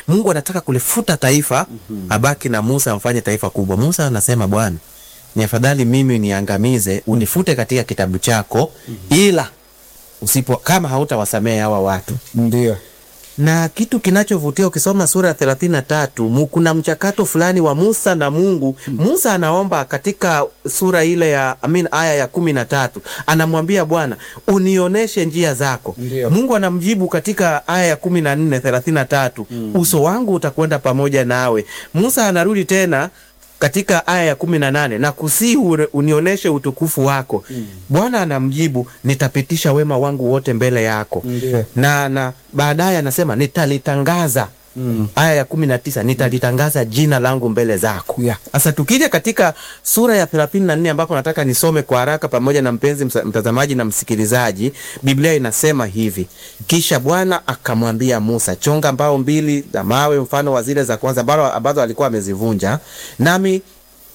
Mungu anataka kulifuta taifa abaki na Musa amfanye taifa kubwa. Musa anasema Bwana, ni afadhali mimi niangamize, unifute katika kitabu chako, ila usipo kama hautawasamehe hawa watu Ndio. na kitu kinachovutia ukisoma sura ya thelathini na tatu mu- kuna mchakato fulani wa Musa na Mungu. Musa anaomba katika sura ile ya amin, aya ya kumi na tatu anamwambia Bwana unionyeshe njia zako. Ndio. Mungu anamjibu katika aya ya kumi na nne thelathini na tatu uso wangu utakwenda pamoja nawe. Musa anarudi tena katika aya ya kumi na nane na kusii unionyeshe utukufu wako. Bwana anamjibu nitapitisha wema wangu wote mbele yako Ndio. na na baadaye anasema nitalitangaza aya ya kumi na tisa nitalitangaza jina langu mbele zako. Yeah. Sasa tukija katika sura ya thelathini na nne ambapo nataka nisome kwa haraka pamoja na mpenzi msa- mtazamaji na msikilizaji, Biblia inasema hivi: kisha Bwana akamwambia Musa, chonga mbao mbili za mawe mfano wa zile za kwanza ambalo- ambazo alikuwa amezivunja, nami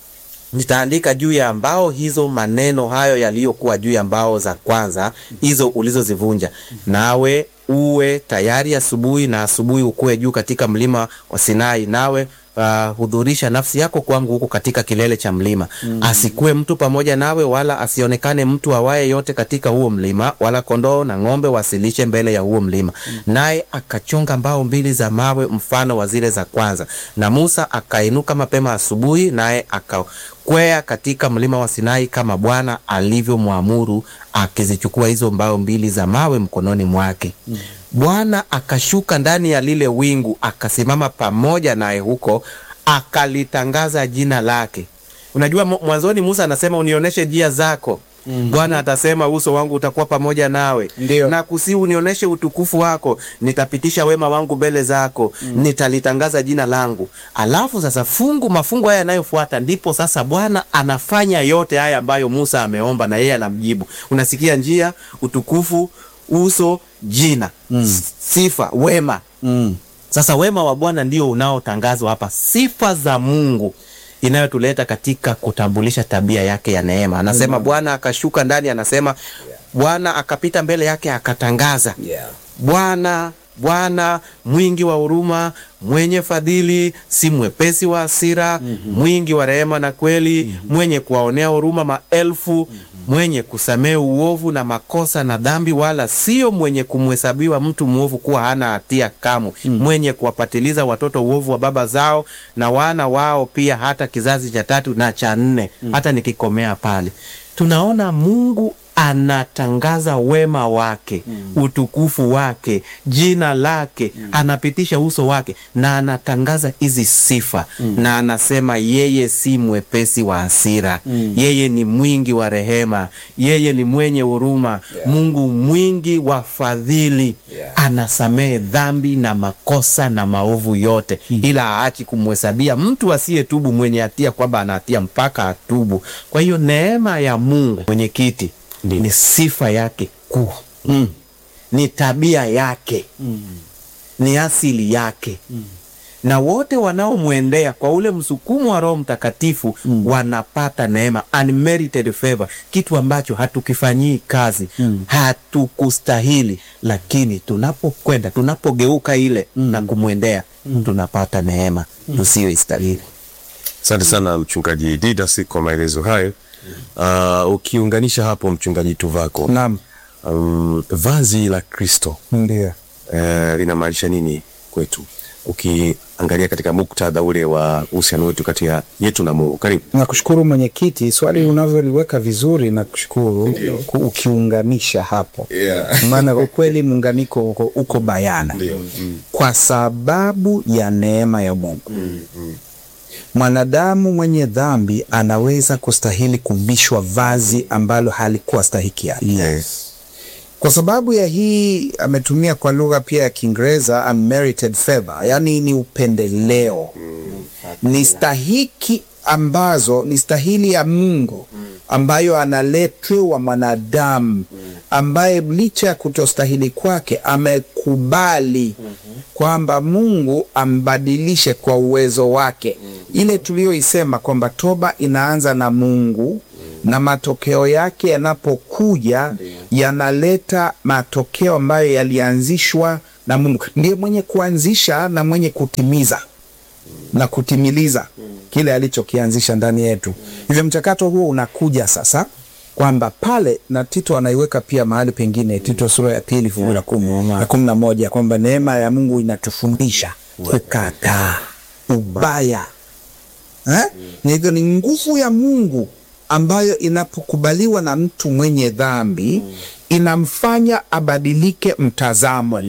nitaandika juu ya mbao hizo maneno hayo yaliyokuwa juu ya mbao za kwanza hizo ulizozivunja, nawe uwe tayari asubuhi, na asubuhi ukuwe juu katika mlima wa Sinai, nawe uh, hudhurisha nafsi yako kwangu huko katika kilele cha mlima. Asikuwe mtu pamoja nawe, wala asionekane mtu awaye yote katika huo mlima, wala kondoo na ng'ombe wasilishe mbele ya huo mlima. Naye akachonga mbao mbili za mawe mfano wa zile za kwanza, na Musa akainuka mapema asubuhi, naye akakwea katika mlima wa Sinai kama Bwana alivyomwamuru, akizichukua hizo mbao mbili za mawe mkononi mwake. Bwana akashuka ndani ya lile wingu, akasimama pamoja naye huko, akalitangaza jina lake. Unajua, mu- mwanzoni Musa anasema unionyeshe njia zako. Bwana atasema uso wangu utakuwa pamoja nawe Ndio. na kusi unionyeshe utukufu wako, nitapitisha wema wangu mbele zako, nitalitangaza jina langu. Alafu sasa fungu mafungu haya yanayofuata, ndipo sasa Bwana anafanya yote haya ambayo Musa ameomba, na yeye anamjibu. Unasikia njia, utukufu, uso, jina, S- sifa, wema. Mm. Sasa wema wa Bwana ndio unaotangazwa hapa, sifa za Mungu inayotuleta katika kutambulisha tabia yake ya neema. Anasema Bwana akashuka ndani, anasema Bwana akapita mbele yake akatangaza Yeah. Bwana Bwana mwingi wa huruma, mwenye fadhili, si mwepesi wa hasira, mwingi wa rehema na kweli, mwenye kuwaonea huruma maelfu, mwenye kusamehe uovu na makosa na dhambi, wala sio mwenye kumhesabiwa mtu mwovu kuwa hana hatia kamwe, mwenye kuwapatiliza watoto uovu wa baba zao na wana wao pia, hata kizazi cha tatu na cha nne. Hata nikikomea pale, tunaona Mungu anatangaza wema wake utukufu wake jina lake anapitisha uso wake na anatangaza hizi sifa na anasema yeye si mwepesi wa hasira yeye ni mwingi wa rehema yeye ni mwenye huruma Mungu mwingi wa fadhili Yeah. anasamehe dhambi na makosa na maovu yote ila haachi kumhesabia mtu asiyetubu mwenye hatia kwamba ana hatia mpaka atubu kwa hiyo neema ya Mungu mwenyekiti ni sifa yake kuu Mm. ni tabia yake ni asili yake na wote wanaomwendea kwa ule msukumo wa Roho Mtakatifu wanapata neema, unmerited favor, kitu ambacho hatukifanyii kazi hatukustahili, lakini tunapokwenda tunapogeuka ile na kumwendea tunapata neema tusiyoistahili. Asante sana mchungaji Didas kwa maelezo hayo. Uh, ukiunganisha hapo mchungaji Tuvako, Naam. um, vazi la Kristo Ndio. uh, linamaanisha nini kwetu, ukiangalia katika muktadha ule wa uhusiano wetu kati ya yetu na Mungu? Karibu. Nakushukuru mwenyekiti, swali unavyoliweka vizuri, nakushukuru ku- ukiunganisha hapo Yeah. maana kwa kweli muunganiko uko, uko bayana kwa sababu ya neema ya Mungu. Mwanadamu mwenye dhambi anaweza kustahili kuvishwa vazi ambalo halikuwa stahiki yake. Yes. Kwa sababu ya hii ametumia kwa lugha pia ya Kiingereza unmerited favor, yaani ni upendeleo, ni stahiki ambazo ni stahili ya Mungu ambayo analetewa mwanadamu ambaye licha ya kutostahili kwake amekubali kwamba Mungu ambadilishe kwa uwezo wake. Ile tuliyoisema kwamba toba inaanza na Mungu na matokeo yake yanapokuja yanaleta matokeo ambayo yalianzishwa na Mungu. Ndiye mwenye kuanzisha na mwenye kutimiza na kutimiliza kile alichokianzisha ndani yetu. Hivyo mchakato huo unakuja sasa kwamba pale na Tito anaiweka pia mahali pengine, Tito sura ya pili fungu la kumi na kumi na moja kwamba neema ya Mungu inatufundisha kukataa ubaya eh? Na hivyo ni nguvu ya Mungu ambayo inapokubaliwa na mtu mwenye dhambi inamfanya abadilike mtazamo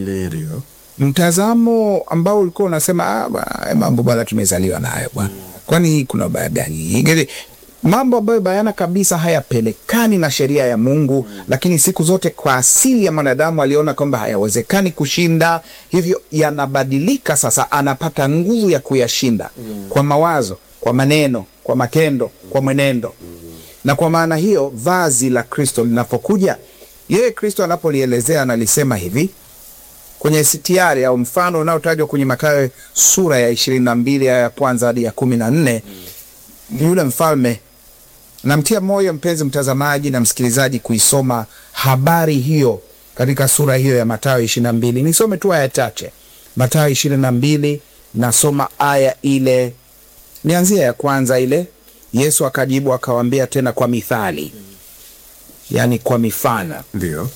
mtazamo ambao ulikuwa unasema ah, ba- mambo bwana tumezaliwa nayo bwana, kwani kuna ubaya gani? Ingine- mambo ambayo bayana kabisa hayapelekani na sheria ya Mungu, lakini siku zote kwa asili ya mwanadamu aliona kwamba hayawezekani kushinda, hivyo yanabadilika. Sasa anapata nguvu ya kuyashinda kwa mawazo, kwa maneno, kwa matendo, kwa mwenendo na kwa maana hiyo vazi la Kristo linapokuja, yeye Kristo anapolielezea analisema hivi kwenye sitiari au mfano unaotajwa kwenye Mathayo sura ya ishirini na mbili aya ya kwanza hadi ya kumi na nne ni yule mfalme. Namtia moyo mpenzi mtazamaji na msikilizaji kuisoma habari hiyo katika sura hiyo ya Mathayo ishirini na mbili. Nisome tu aya chache. Mathayo ishirini na mbili, nasoma aya ile, nianzia ya kwanza ile. Yesu akajibu akawaambia tena kwa mithali, yaani kwa mifano Ndio.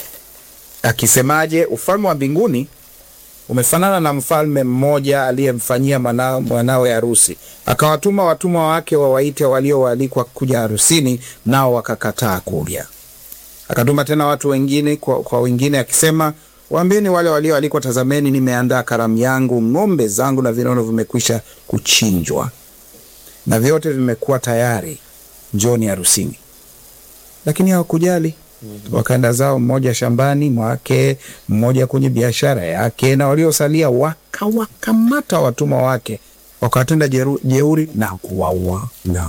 akisemaje, ufalme wa mbinguni umefanana na mfalme mmoja aliyemfanyia mwana- mwanawe harusi, akawatuma watumwa wake wawaite walioalikwa kuja harusini, nao wakakataa kuja. Akatuma tena watu wengine kwa, kwa wengine akisema, waambieni wale walioalikwa, tazameni, nimeandaa karamu yangu, ng'ombe zangu na vinono vimekwisha kuchinjwa na vyote vimekuwa tayari, njoni harusini. Lakini hawakujali wakaenda zao, mmoja shambani mwake, mmoja kwenye biashara yake, na waliosalia wakawakamata watumwa wake, wakawatenda jeru- jeuri na kuwaua. Na.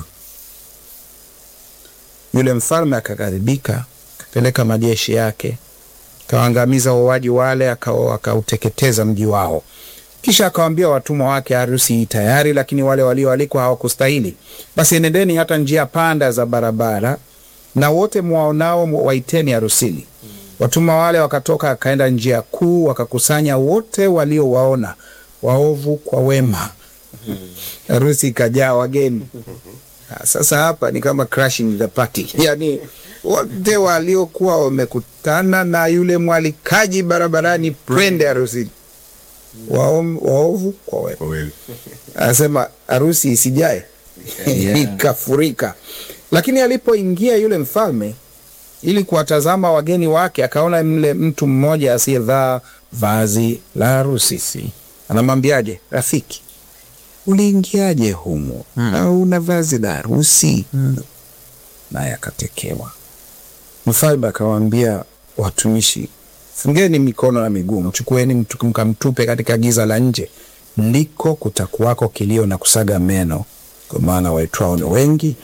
Yule mfalme akaghadhibika, akapeleka majeshi yake, akawaangamiza wauaji wale, aka- akauteketeza mji wao. Kisha akawaambia watumwa wake, harusi hii tayari, lakini wale walioalikwa hawakustahili. Basi enendeni hata njia panda za barabara, na wote mwaonao waiteni harusini. Watumwa wale wakatoka, akaenda njia kuu, wakakusanya wote waliowaona, waovu kwa wema. Harusi ikajaa wageni. Ah, Sasa hapa ni kama crashing the party, yani wote waliokuwa wamekutana na yule mwalikaji barabarani, twende harusini, Waom- waovu kwa wema. Anasema harusi isijae ikafurika. Lakini alipoingia yule mfalme ili kuwatazama wageni wake, akaona mle mtu mmoja asiyevaa vazi la harusi. Anamwambiaje, rafiki, uliingiaje humo na una vazi la harusi? Naye akatekewa. Mfalme akawaambia watumishi, fungeni mikono na miguu, mchukueni mtu- mkamtupe katika giza la nje, ndiko kutakuwako kilio na kusaga meno, kwa maana waitwao ni wengi,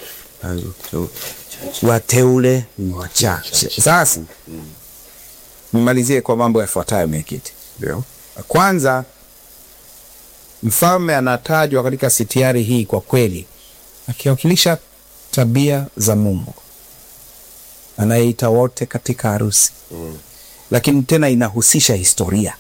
wateule ni wachache. Sasa nimalizie kwa mambo yafuatayo, mwenyekiti. Ndio. Kwanza, mfalme anatajwa katika sitiari hii kwa kweli akiwakilisha tabia za Mungu anayeita wote katika harusi lakini tena inahusisha historia.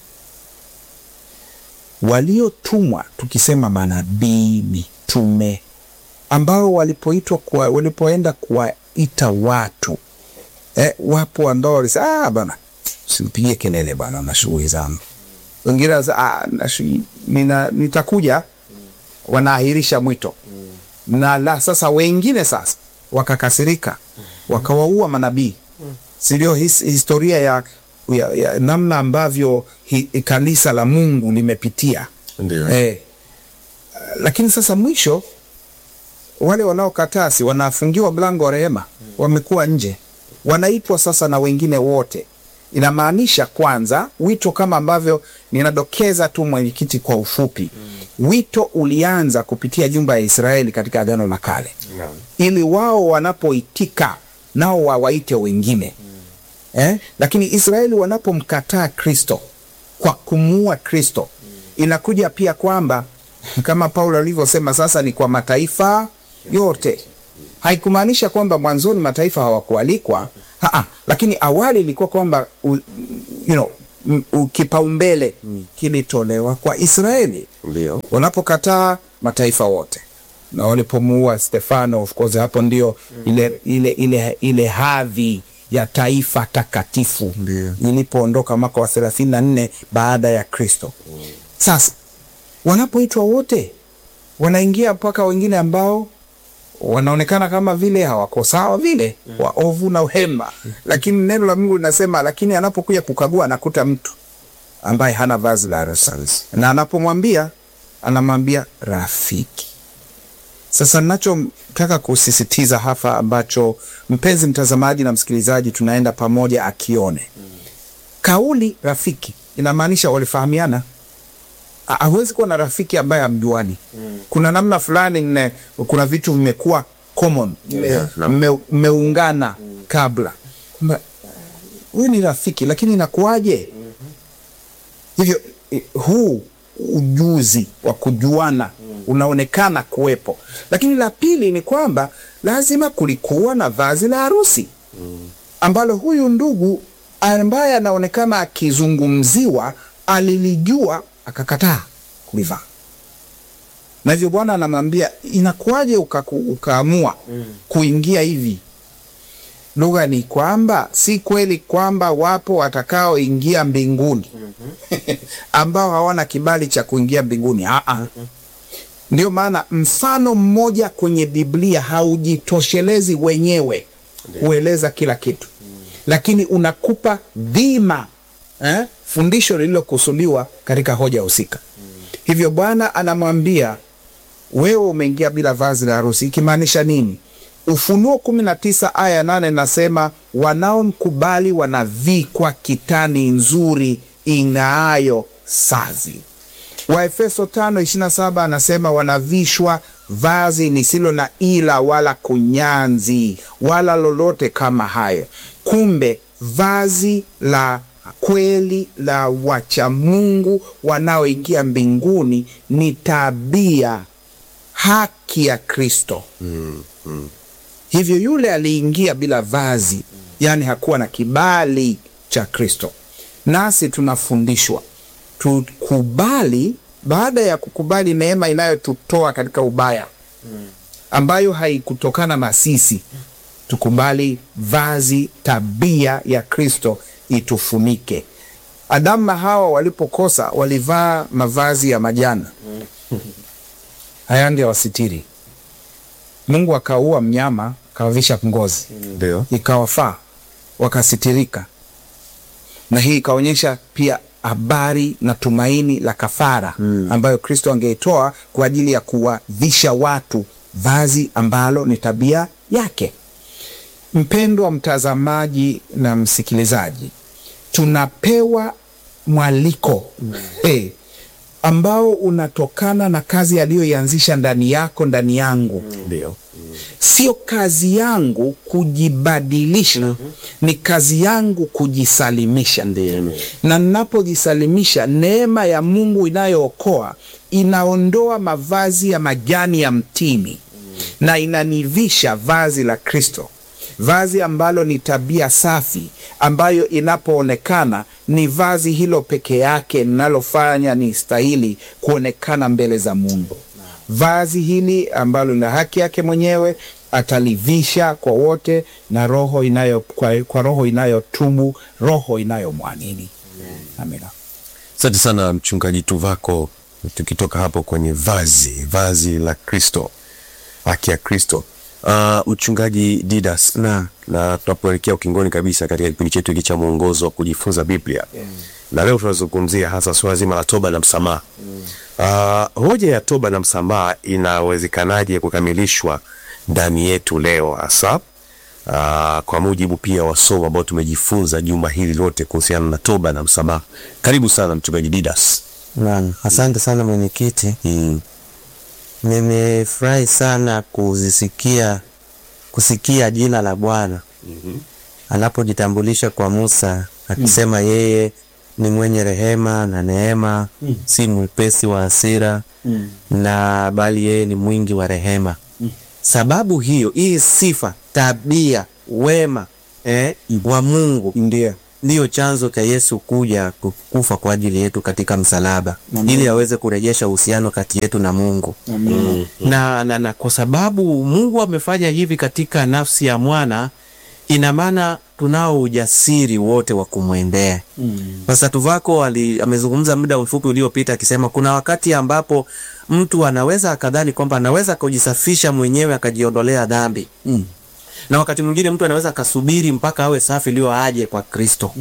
Waliotumwa tukisema manabii, mitume ambao walipoitwa kuwa, walipoenda kuwaita watu eh, wapo ambao walisema ah, bana simpigie kelele bana na shughuli zangu. Wengine wanasema, ah, na shughuli- nina, nitakuja, wanaahirisha mwito na la sasa, wengine sasa wakakasirika wakawaua manabii, si ndio? His, historia ya, ya, ya namna ambavyo hi, kanisa la Mungu limepitia Ndio. eh. Lakini sasa mwisho wale wanaokataa si wanafungiwa mlango wa rehema, wamekuwa nje, wanaitwa sasa na wengine wote. Inamaanisha kwanza, wito kama ambavyo ninadokeza tu mwenyekiti kwa ufupi, wito ulianza kupitia nyumba ya Israeli katika Agano la Kale ili wao wanapoitika nao wawaite wengine eh? Lakini Israeli wanapomkataa Kristo kwa kumuua Kristo, inakuja pia kwamba kama Paulo alivyosema, sasa ni kwa mataifa yote. Haikumaanisha kwamba mwanzoni mataifa hawakualikwa, haa, lakini awali ilikuwa kwamba u- you know, m- u- kipaumbele kilitolewa kwa Israeli Ndio. wanapokataa mataifa wote na walipomuua Stefano, of course hapo ndio ile, ile, ile, ile hadhi ya taifa takatifu ilipoondoka mwaka wa thelathini na nne baada ya Kristo. Sasa wanapoitwa wote wanaingia mpaka wengine ambao wanaonekana kama vile hawako sawa vile waovu na uhema, lakini neno la Mungu linasema, lakini anapokuja kukagua anakuta mtu ambaye hana vazi la harusi, na anapomwambia anamwambia rafiki. Sasa ninachotaka kusisitiza hapa, ambacho mpenzi mtazamaji na msikilizaji tunaenda pamoja akione, kauli rafiki inamaanisha walifahamiana. Ha- hawezi kuwa na rafiki ambaye hamjuani. Kuna namna fulani mne, kuna vitu vimekuwa common, Yeah, naam. mme- mmeungana kabla, kwamba huyu ni rafiki, lakini inakuwaje? Hivyo eh, huu ujuzi wa kujuana unaonekana kuwepo, lakini la pili ni kwamba lazima kulikuwa na vazi la harusi ambalo huyu ndugu ambaye anaonekana akizungumziwa alilijua akakataa kulivaa, na hivyo Bwana anamwambia inakuwaje ukaku- ukaamua kuingia hivi lugha ni kwamba si kweli kwamba wapo watakaoingia mbinguni ambao hawana kibali cha kuingia mbinguni. Aa, ndio maana mfano mmoja kwenye Biblia haujitoshelezi wenyewe kueleza kila kitu, lakini unakupa dhima eh, fundisho lililokusudiwa katika hoja husika. Hivyo Bwana anamwambia wewe umeingia bila vazi la harusi, ikimaanisha nini? Ufunuo kumi na tisa aya nane nasema wanaomkubali wanavikwa kitani nzuri ing'aayo sazi. Waefeso tano ishirini na saba anasema wanavishwa vazi lisilo na ila wala kunyanzi wala lolote kama hayo. Kumbe vazi la kweli la wachamungu wanaoingia mbinguni ni tabia haki ya Kristo. Hivyo yule aliingia bila vazi, yaani hakuwa na kibali cha Kristo. Nasi tunafundishwa tukubali, baada ya kukubali neema inayotutoa katika ubaya ambayo haikutokana na sisi, tukubali vazi, tabia ya Kristo itufunike. Adamu na Hawa walipokosa walivaa mavazi ya majana haya ndio wasitiri. Mungu akaua mnyama akawavisha ngozi Ndio. ikawafaa wakasitirika, na hii ikaonyesha pia habari na tumaini la kafara ambayo Kristo angeitoa kwa ajili ya kuwavisha watu vazi ambalo ni tabia yake. Mpendwa mtazamaji na msikilizaji, tunapewa mwaliko hey, ambao unatokana na kazi aliyoianzisha ndani yako, ndani yangu Ndio. sio kazi yangu kujibadilisha, ni kazi yangu kujisalimisha. Na ninapojisalimisha, neema ya Mungu inayookoa inaondoa mavazi ya majani ya mtini na inanivisha vazi la Kristo, vazi ambalo ni tabia safi, ambayo inapoonekana ni vazi hilo peke yake linalofanya ni stahili kuonekana mbele za Mungu. Vazi hili ambalo lina haki yake mwenyewe atalivisha kwa wote na roho inayo, kwa, kwa roho inayotubu, roho inayomwamini. Amina. Asante sana mchungaji Tuvako, tukitoka hapo kwenye vazi vazi la Kristo, haki ya Kristo. Uh, mchungaji Didas Na. na tunapoelekea ukingoni kabisa katika kipindi chetu hiki cha mwongozo wa kujifunza Biblia na leo tunazungumzia hasa suala zima la toba na msamaha. Uh, hoja ya toba na msamaha inawezekanaje kukamilishwa ndani yetu leo hasa uh, kwa mujibu pia wa somo ambao tumejifunza juma hili lote kuhusiana na toba na msamaha. Karibu sana mchungaji Didas. Naam, asante sana mwenyekiti. Mm. Nimefurahi sana kuzisikia kusikia jina la Bwana anapojitambulisha kwa Musa akisema yeye ni mwenye rehema na neema, si mwepesi wa hasira na bali yeye ni mwingi wa rehema. Sababu hiyo, hii sifa, tabia, wema eh, wa Mungu Ndio. ndiyo chanzo cha Yesu kuja ku- kufa kwa ajili yetu katika msalaba ili aweze kurejesha uhusiano kati yetu na Mungu na, na, na kwa sababu Mungu amefanya hivi katika nafsi ya mwana, ina maana tunao ujasiri wote wa kumwendea. Sasa Tuvako ali, amezungumza muda mfupi uliopita akisema kuna wakati ambapo mtu anaweza akadhani kwamba anaweza kujisafisha mwenyewe akajiondolea dhambi Mm. na wakati mwingine mtu anaweza akasubiri mpaka awe safi ndio aje kwa Kristo.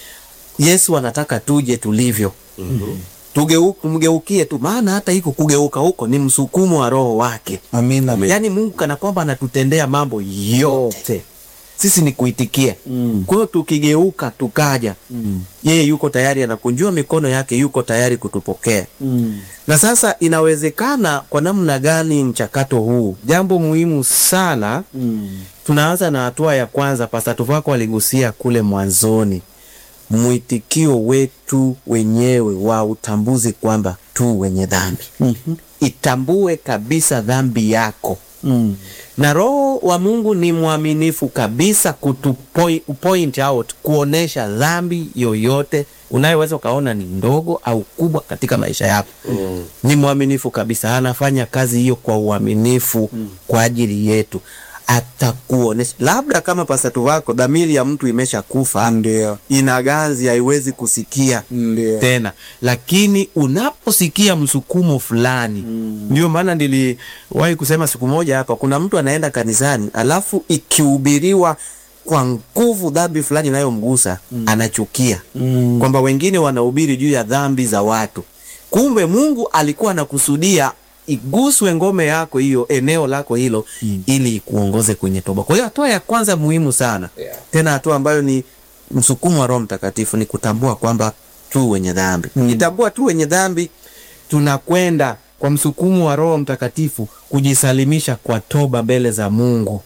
Yesu anataka tuje tulivyo. Tugeu- Tumgeukie tu, maana hata hiko kugeuka huko ni msukumo wa Roho wake. Amina. Yaani Mungu kana kwamba anatutendea mambo yote, sisi ni kuitikia. Kwa hiyo tukigeuka tukaja, yeye yuko tayari, anakunjua mikono yake, yuko tayari kutupokea. Na sasa inawezekana kwa namna gani mchakato huu? Jambo muhimu sana tunaanza na hatua ya kwanza. Pasta Tuvako aligusia kule mwanzoni, mwitikio wetu wenyewe wa utambuzi kwamba tu wenye dhambi. Itambue kabisa dhambi yako Mm. na Roho wa Mungu ni mwaminifu kabisa kutu point, point out kuonesha dhambi yoyote unayoweza ukaona ni ndogo au kubwa katika maisha yako. Ni mwaminifu kabisa, anafanya kazi hiyo kwa uaminifu kwa ajili yetu. Atakuonesha labda kama pasatu wako dhamiri ya mtu imesha kufa, Ndio. ina ganzi, haiwezi kusikia Ndio. tena lakini unaposikia msukumo fulani ndio maana niliwahi kusema siku moja hapa kuna mtu anaenda kanisani alafu ikihubiriwa kwa nguvu dhambi fulani inayomgusa anachukia kwamba wengine wanahubiri juu ya dhambi za watu kumbe mungu alikuwa anakusudia iguswe ngome yako hiyo eneo lako hilo ili ikuongoze kwenye toba kwa hiyo hatua ya kwanza muhimu sana Yeah. tena hatua ambayo ni msukumo wa Roho Mtakatifu ni kutambua kwamba tu wenye dhambi. Ukitambua tu wenye dhambi, tunakwenda kwa msukumo wa Roho Mtakatifu kujisalimisha kwa toba mbele za Mungu.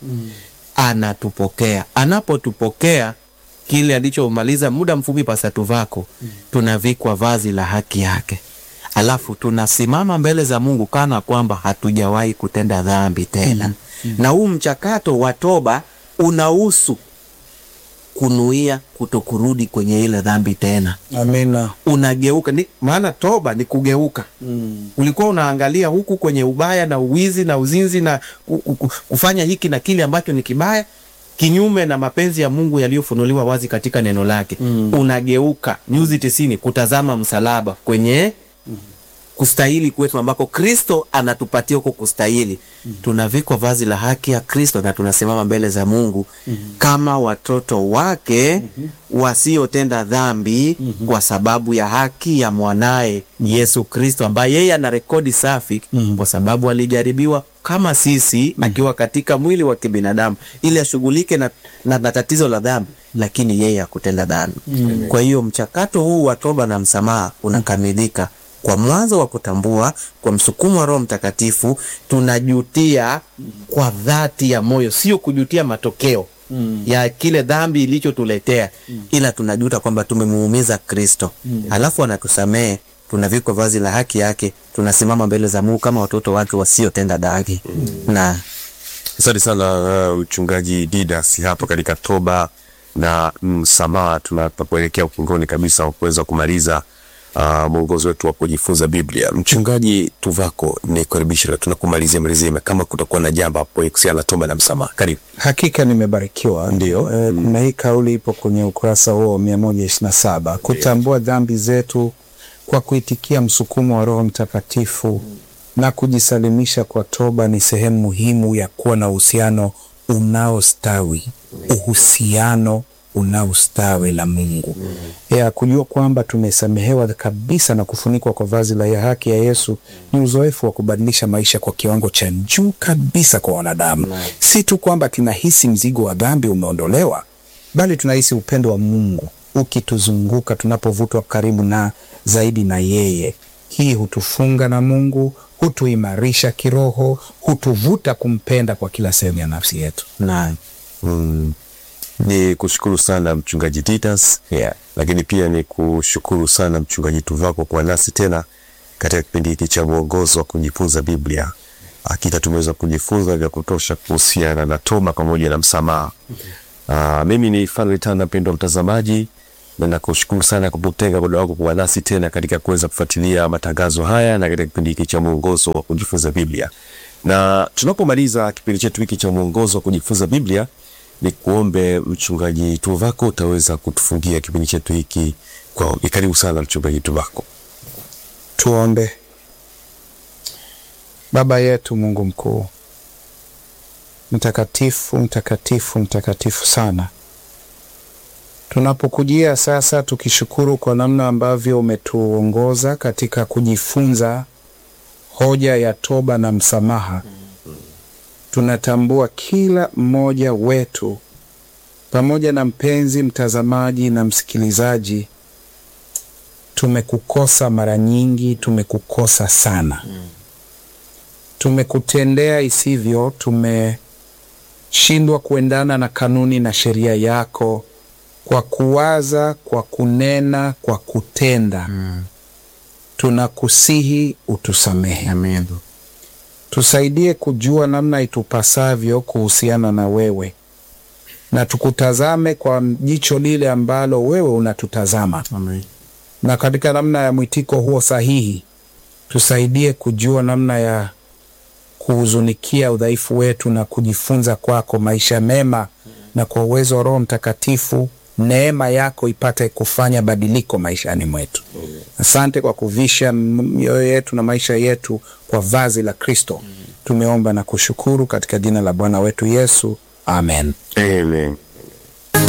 Anatupokea, anapotupokea kile alichomaliza muda mfupi pasatu vako, tunavikwa vazi la haki yake, alafu tunasimama mbele za Mungu kana kwamba hatujawahi kutenda dhambi tena. Na huu mchakato wa toba unahusu kunuia kutokurudi kwenye ile dhambi tena, Amina. unageuka ni, maana toba ni kugeuka. Ulikuwa unaangalia huku kwenye ubaya na uwizi na uzinzi na ku- ku- ku- kufanya hiki na kile ambacho ni kibaya kinyume na mapenzi ya Mungu yaliyofunuliwa wazi katika neno lake. Unageuka nyuzi tisini kutazama msalaba kwenye kustahili kwetu ambako Kristo anatupatia huko kustahili. Tunavikwa vazi la haki ya Kristo na tunasimama mbele za Mungu kama watoto wake wasiotenda dhambi kwa sababu ya haki ya mwanaye Yesu Kristo ambaye yeye ana rekodi safi kwa sababu alijaribiwa kama sisi akiwa katika mwili wa kibinadamu ili ashughulike na, na, na tatizo la dhambi, lakini yeye hakutenda dhambi. Kwa hiyo mchakato huu wa toba na msamaha unakamilika kwa mwanzo wa kutambua kwa msukumo wa Roho Mtakatifu, tunajutia kwa dhati ya moyo, sio kujutia matokeo ya kile dhambi ilichotuletea, ila tunajuta kwamba tumemuumiza Kristo, alafu anatusamehe, tunavikwa vazi la haki yake, tunasimama mbele za Mungu kama watoto wake wasiotenda dhambi na Asante sana uh, mchungaji Didas hapo katika toba na msamaha. Tunapoelekea ukingoni kabisa wa kuweza kumaliza uh, mwongozo wetu wa kujifunza Biblia. Mchungaji Tuvako, ni kukaribisha na tunakumalizia malizima, kama kutakuwa na jambo hapo kuhusiana na toba na msamaha, karibu. Hakika nimebarikiwa. Ndio. Eh, kuna hii kauli ipo kwenye ukurasa huo mia moja ishirini na saba kutambua dhambi zetu kwa kuitikia msukumo wa Roho Mtakatifu na kujisalimisha kwa toba ni sehemu muhimu ya kuwa na uhusiano unaostawi, uhusiano unaostawi la Mungu ya kujua kwamba tumesamehewa kabisa na kufunikwa kwa vazi la ya haki ya Yesu ni uzoefu wa kubadilisha maisha kwa kiwango cha juu kabisa kwa wanadamu. Si tu kwamba tunahisi mzigo wa dhambi umeondolewa, bali tunahisi upendo wa Mungu ukituzunguka tunapovutwa karibu na zaidi na yeye. Hii hutufunga na Mungu, hutuimarisha kiroho, hutuvuta kumpenda kwa kila sehemu ya nafsi yetu. na Mm. Ni kushukuru sana mchungaji Didas Yeah. lakini pia ni kushukuru sana mchungaji Tuvako kwa nasi tena katika kipindi hiki cha mwongozo wa kujifunza Biblia. Hakika tumeweza kujifunza vya kutosha kuhusiana na toba pamoja na msamaha. Uh, mimi ni Fanuel Tanda, mpendwa mtazamaji. na nakushukuru sana kwa kutenga muda wako kuwa nasi tena katika kuweza kufuatilia matangazo haya na katika kipindi hiki cha mwongozo wa kujifunza Biblia. Na tunapomaliza kipindi chetu hiki cha mwongozo wa kujifunza Biblia, ni kuombe mchungaji Tuvako utaweza kutufungia kipindi chetu hiki kwa karibu sana mchungaji Tuvako. Tuombe. Baba yetu Mungu mkuu, mtakatifu, mtakatifu, mtakatifu sana, tunapokujia sasa tukishukuru kwa namna ambavyo umetuongoza katika kujifunza hoja ya toba na msamaha. Tunatambua kila mmoja wetu pamoja na mpenzi mtazamaji na msikilizaji tumekukosa mara nyingi, tumekukosa sana tumekutendea isivyo, tumeshindwa kuendana na kanuni na sheria yako kwa kuwaza, kwa kunena, kwa kutenda. Tunakusihi utusamehe, Amen. tusaidie kujua namna itupasavyo kuhusiana na wewe, na tukutazame kwa jicho lile ambalo wewe unatutazama Amen. na katika namna ya mwitiko huo sahihi, tusaidie kujua namna ya kuhuzunikia udhaifu wetu na kujifunza kwako maisha mema, na kwa uwezo wa Roho Mtakatifu neema yako ipate kufanya badiliko maishani mwetu. Asante kwa kuvisha mioyo yetu na maisha yetu kwa vazi la Kristo. Tumeomba na kushukuru katika jina la Bwana wetu Yesu, amen. Amen.